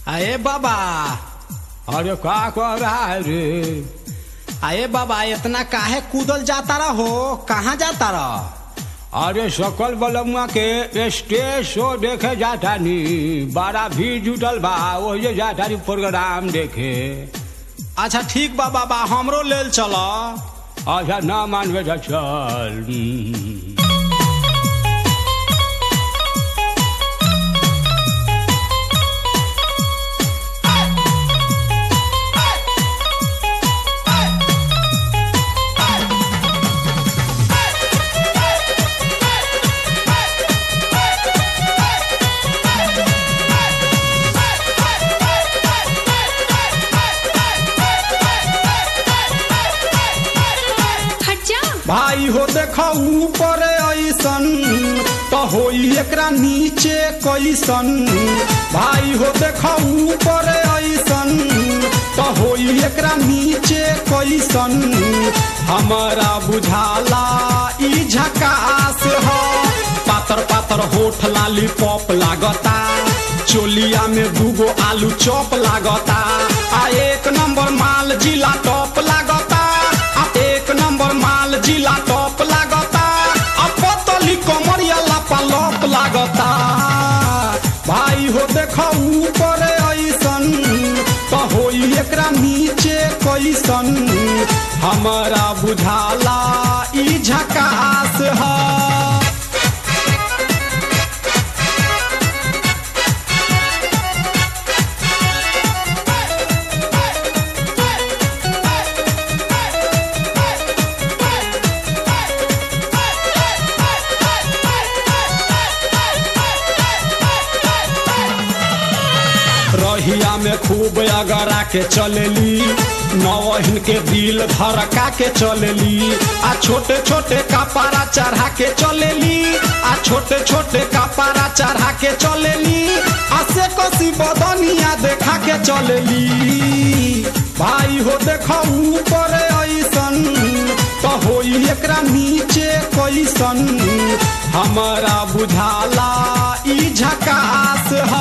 अरे बाबा अरे का कर रहा है रे अरे बाबा इतना काहे कूदल जाता रहो कहाँ जाता रह अरे सकल बलमुआ के स्टेज शो देखे जाता नी बड़ा भीड़ जुटल बा वही जाता नी प्रोग्राम देखे अच्छा ठीक बा बाबा हमरो लेल चल अच्छा ना मानबे तो चल हम्म। हट जा भाई हो देखो ऊपर ऐसन तो होई एकरा नीचे कैसन भाई हो देखो ऊपर ऐसन तो होई एकरा नीचे कैसन हमारा बुझाला ई झकास हो पातर पातर होठ लाली पॉप लागता चोलिया में दूगो आलू चॉप लागता आ एक नंबर माल जिला टॉप लागता आ एक नंबर माल जिला टॉप लागता आ पतली कमरिया लापा लॉप लागता भाई हो देखो ऊपर ऐसन तो होई एकरा नीचे कैसन हमारा बुझाला ई झकास है रहिया में खूब अगरा के चलेली नवहिन के दिल धड़का के चलेली आ छोटे छोटे कपारा चढ़ा के चलेली आ छोटे छोटे कपारा चढ़ा के चलेली आ से कसी बदनिया देखा के चलेली भाई हो देखो ऊपर ऐसन तो होई एकरा नीचे कैसन हमारा बुझाला ई झकास है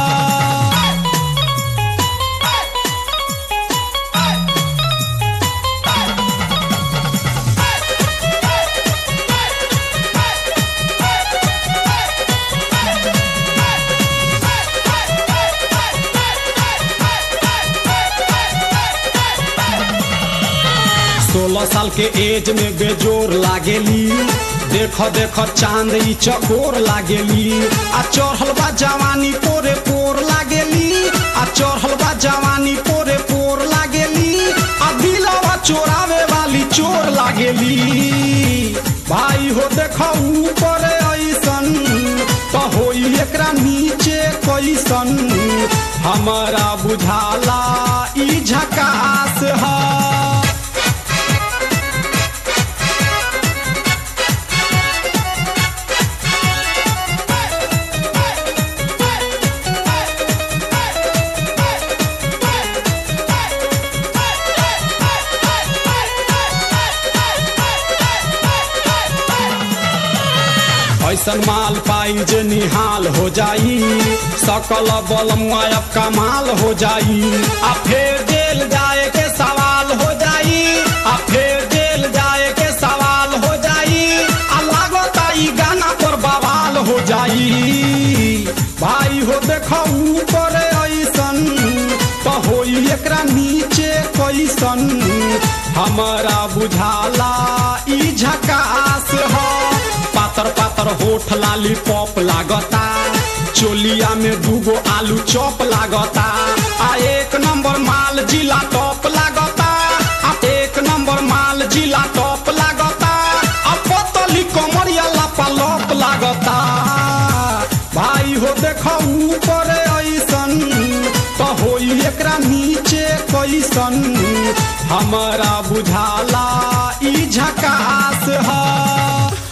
सोलह साल के एज में बेजोर लागेली देख देख चांद ई चकोर लागेली आ चढ़ल बा जवानी पोरे पोर लागेली आ चढ़ल बा जवानी पोरे पोर लागेली आ दिलवा चोरावे वाली चोर लागेली भाई हो देख ऊपर ऐसन तो होई एकरा नीचे कैसन हमारा बुझाला ई झकास है ऐसन माल पाई जे निहाल हो जाई सकल बल मुआयब कमाल हो जाई आ फिर जेल जाए के सवाल हो जाई आ फिर जेल जाए के सवाल हो जाई आ लागता ई गाना पर बवाल हो जाई भाई हो देखो ऊपर ऐसन तो होई एकरा नीचे कैसन हमारा बुझाला ई झकास है पातर पातर होठ लाली पॉप लागता चोलिया में दूगो आलू चॉप लागता आ एक नंबर माल जिला टॉप लागता आ एक नंबर माल जिला टॉप लागता आ पतली कमरिया लापा लॉप लागता भाई हो देखो ऊपर ऐसन तो होई एकरा नीचे कैसन हमारा बुझाला ई झकास है